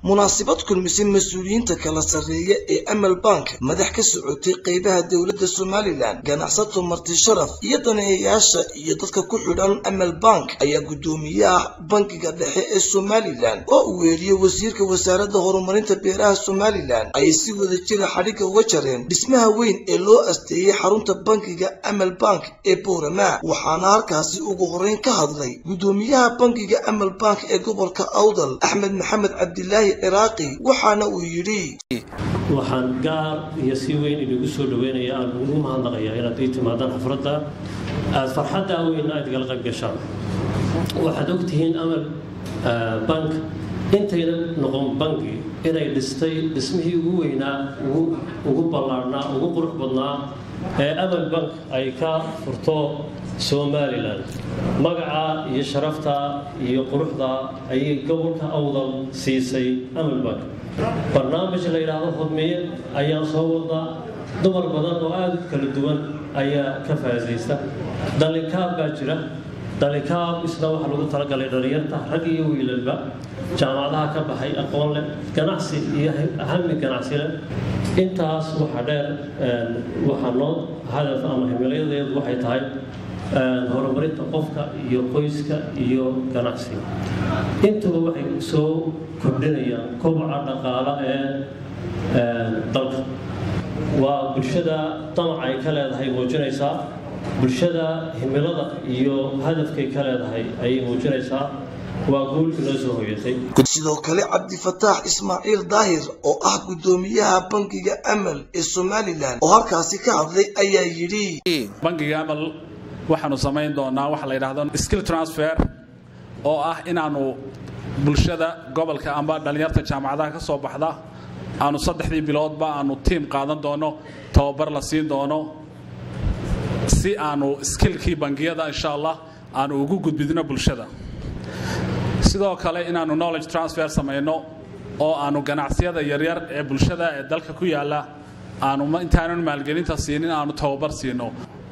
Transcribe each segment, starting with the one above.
munaasabad kulmisay mas-uuliyiinta kala sarreeya ee amal bank madax ka socotay qeybaha dowladda somalilan ganacsato marti sharaf iyo daneeyayaasha iyo dadka ku xidhan amal bank ayaa guddoomiyaha bankiga dhexe ee somalilan oo uu weeriyey wasiirka wasaaradda horumarinta beeraha somalilan ayay si wada jira xadhigga uga jareen dhismaha weyn ee loo asteeyey xarunta bankiga amal bank ee boorama waxaana halkaasi ugu horeyn ka hadlay guddoomiyaha bankiga amal bank ee gobolka awdal axmed maxamed cabdilaahi ciraaqi waxaana uu yidhi waxaan gaar iyo si weyn idinku soo dhaweynaya aan ugu mahadnaqaya inaad ii timaadaan xafradda aada farxadda weyn aad igala qayb gashaan waxaad ogtihiin amal bank intayna noqon banki inay dhistay dhismihii ugu weynaa ugu ballaarhnaa ugu qurux badnaa ee amal bank ay ka furto somalilan magaca iyo sharafta iyo quruxda ayay gobolka awdal siisay amal bank barnaamij la yidhaahdo hodmiye ayaa soo wada dumar badan oo aada u kala duwan ayaa ka faasaysta dalinkaab baa jira dalinkaab isna waxaa lagu talagalay dhalinyarta rag iyo wiilalba jaamacadaha ka baxay aqoon leh ganacsi iyo hami ganacsi leh intaas waxaa dheer waxaa noo hadaf ama himilayadeedu waxay tahay horumarinta qofka iyo qoyska iyo ganacsiga intuba waxay soo kordhinayaan kobaca dhaqaala ee dalka waa bulshada damac ay ka leedahay muujinaysaa bulshada himilada iyo hadafkay ka leedahay ayay muujinaysaa waa guul inoo soo hoyatay sidoo kale cabdifataax ismaaciil daahir oo ah guddoomiyaha bankiga amal ee somalilan oo halkaasi ka hadlay ayaa yidhi bankiga amal waxaanu samayn doonaa waxa la yidhahdo skill transfer oo ah inaanu bulshada gobolka amba dhallinyarta jaamacadaha ka soo baxda aanu saddexdii biloodba aanu tiim qaadan doono tababar la siin doono si aanu skillkii bangiyada insha allah aanu ugu gudbidno bulshada sidoo kale inaanu knowledge transfer samayno oo aanu ganacsiyada yaryar ee bulshada ee dalka ku yaala aanu intaanan maalgelinta siinin aanu tababar siino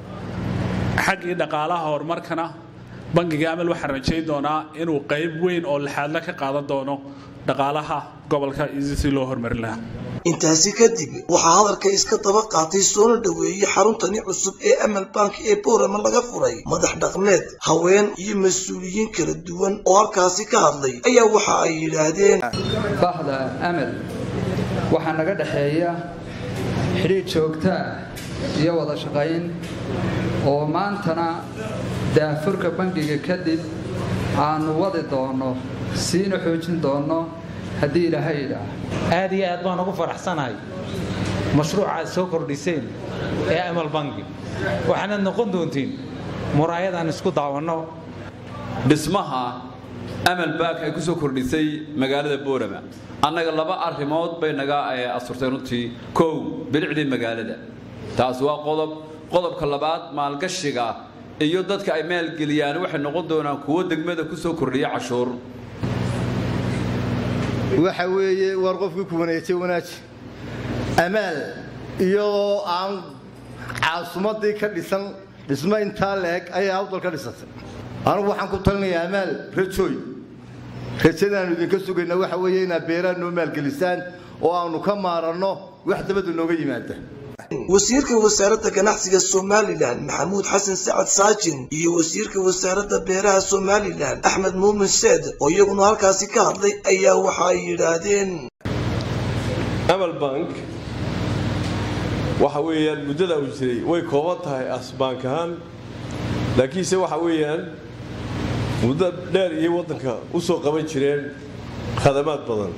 xaggii dhaqaalaha horumarkana bankiga amal waxaan rajayn doonaa inuu qayb weyn oo lixaadle ka qaadan doono dhaqaalaha gobolka iyo si loo horumarin lahaa intaasi kadib waxaa hadalka iska daba qaatay soona dhoweeyey xaruntani cusub ee amal bank ee boorama laga furay madax dhaqmeed haween iyo mas-uuliyiin kala duwan oo halkaasi ka hadlay ayaa waxa ay yidhaahdeen bahda amal waxaa naga dhexeeya xidhiidh joogtaa iyo wada shaqayn oo maantana daafurka bankiga kadib aanu wadi doonno siina xoojin doonno haddii ilaahay idhaah aad iyo aad baan ugu faraxsanahay mashruuca aad soo kordhiseen ee amal banki waxaanaad noqon doontiin muraayadaan isku daawanno dhismaha amal bank ay ku soo kordhisay magaalada boorama annaga laba arrimood bay naga asurtay runtii kow bilicdii magaalada taas waa qodob qodobka labaad maalgashiga iyo dadka ay maalgeliyaan waxay noqon doonaan kuwo degmada ku soo kordhiya cashuur waxa weeye war qofkii ku wanaajay wanaaji amaal iyadoo aan caasimadii ka dhisan dhismo intaa leeg ayay awdal ka dhisatay anugu waxaan ku talinayaa amaal rajooy rajadaannu idinka sugayna waxa weeye inaad beeraha noo maalgelisaan oo aanu ka maaranno wax dabadda nooga yimaada wasiirka wasaaradda ganacsiga somalilan maxamuud xasan sacad saajin iyo wasiirka wasaaradda beeraha somalilan axmed muumin seed oo iyaguna halkaasi ka hadlay ayaa waxa ay yidhaahdeen amal bank waxa weeyaan muddada uu jiray way kooban tahay asbaank ahaan laakiinse waxa weeyaan muddo dheer iyo waddanka u soo qaban jireen khadamaad badan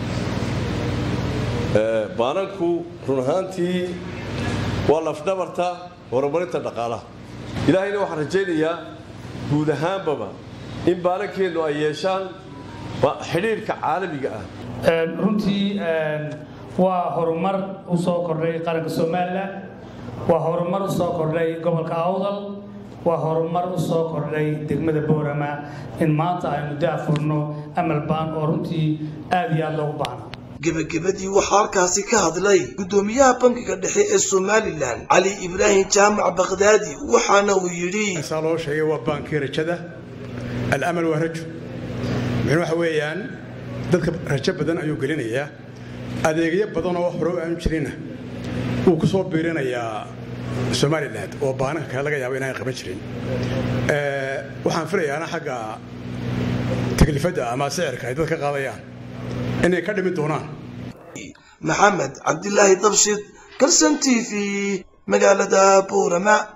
baananku run ahaantii waa lafdhabarta horumarinta dhaqaalaha ilaahayna waxaan rajaynayaa guud ahaanbaba in baanankeennu ay yeeshaan xidhiirhka caalamiga ah runtii waa horumar u soo kordhay qaranka somalilan waa horumar u soo kordhay gobolka awdal waa horumar u soo kordhay degmada boorama in maanta aynu daafurno amal baan oo runtii aad iyo aad loogu baahna gebagabadii waxaa halkaasi ka hadlay guddoomiyaha bankiga dhexe ee somalilan cali ibraahim jaamac bakhdaadi waxaana uu yidhi saa loo sheegay waa baankii rajada alamal waa rajo min waxa weeyaan dadka rajo badan ayuu gelinayaa adeegyo badan oo hore aan jirinna wuu ku soo biirinayaa somalilan oo baananka kale laga yaabo inaan qaban jirin waxaan filayaana xagga taklifadda ama sicirka ay dadka qaadayaan inay ka dhimi doonaan maxamed cabdilaahi dabshid kalson t v magaalada buurama